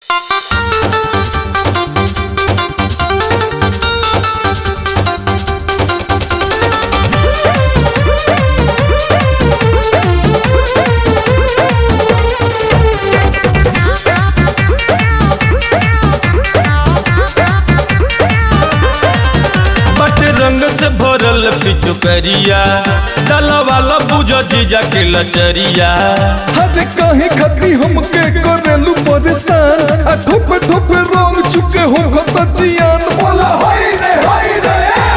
बट रंग से भरल पिचुकरिया डाला वाला बुझ जीजा के लचरिया हरे काहे खतरी हमके करेलू परेशान आ धोपे धोपे रंग चुके हो खत जियान बोला हाय रे हाय रे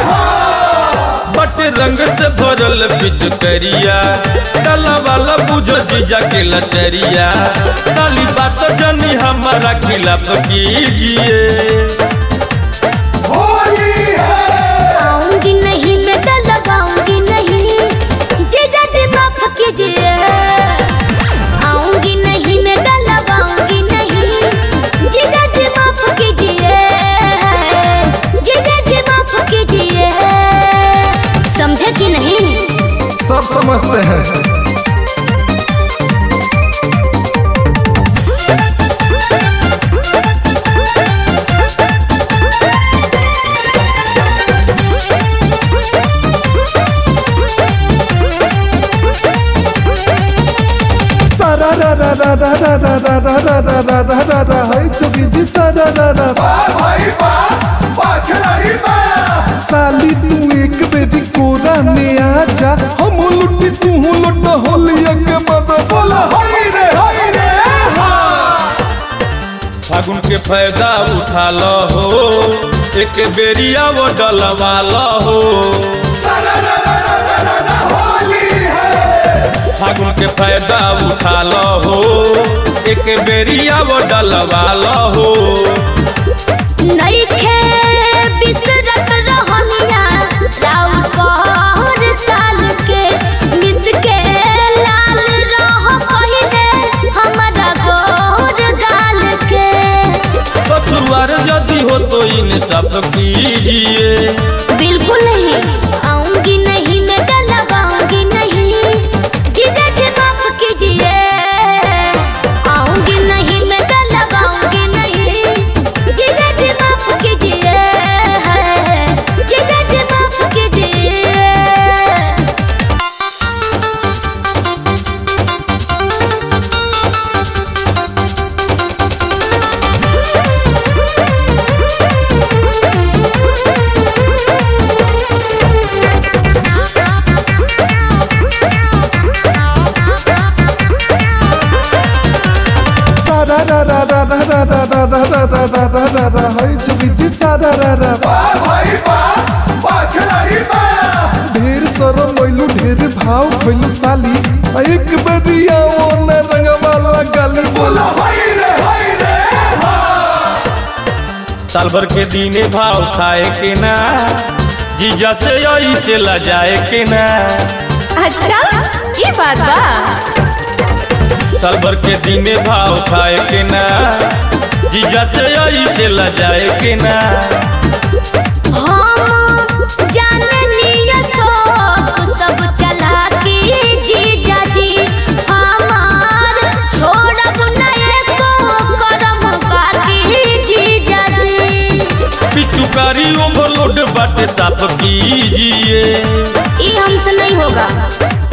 बट रंग से भरल पिचुकरिया डाला वाला बुझ जीजा के लचरिया साली बात जनी हमारा खिलाफ कीजिए होली है आऊंगी नहीं मैं डर लगाऊंगी नहीं जीजा जी माफ कीजिए आऊंगी नहीं मैं डर लगाऊंगी नहीं जीजा जी माफ कीजिए जीजा जी माफ कीजिए समझे कि नहीं सब समझते हैं सारा रा रा रा रा रा रा रा रा रा रा रा रा रा रा हाय चुकी जी सारा रा रा भाई बा बा खिलाड़ी बा साली तू एक बेरी कोरा में आ जा हम लुटी तू लुट होलिया के मजा बोला हाय रे हाय रे फागुन के फायदा उठा लो हो एक बेरिया वो डलवा लो हो फागुन के फायदा उठा लो हो एक बेरिया वो डलवा लो हो नइखे बिसरत रहनिया राउर कहर साल के मिस के लाल रह पहिले हमरा गोर गाल के पथुआर यदि हो तो इन सब कीजिए बिल्कुल नहीं आऊंगी नहीं मैं डर लगाऊंगी नहीं जीजा जी माफ कीजिए आऊंगी नहीं मैं डर लगाऊंगी नहीं जीजा जी माफ कीजिए जीजा जी माफ कीजिए सारा रा रा रा रा रा रा रा रा रा रा रा रा रा रा हाय चुकी जी सारा रा रा भाई बा बा खिलाड़ी बा ढेर सरो मोइलू ढेर भाव खइलू साली आ एक बेरिया ओ न रंग वाला गाली बोला हाय रे हाय रे साल भर के दीने भाव खाए के ना जीजा से यही से लजाए के ना अच्छा ये बात बा साल भर के दीने भाव खाए के ना जीजा से यही से लजाए के ना हम जाननिया शौक सब चला के जीजा जी हमार छोड़ब नहीं को करम बाकी जीजा जी पिचुकारी ओवरलोड बाटे साफ कीजिए ये हमसे नहीं होगा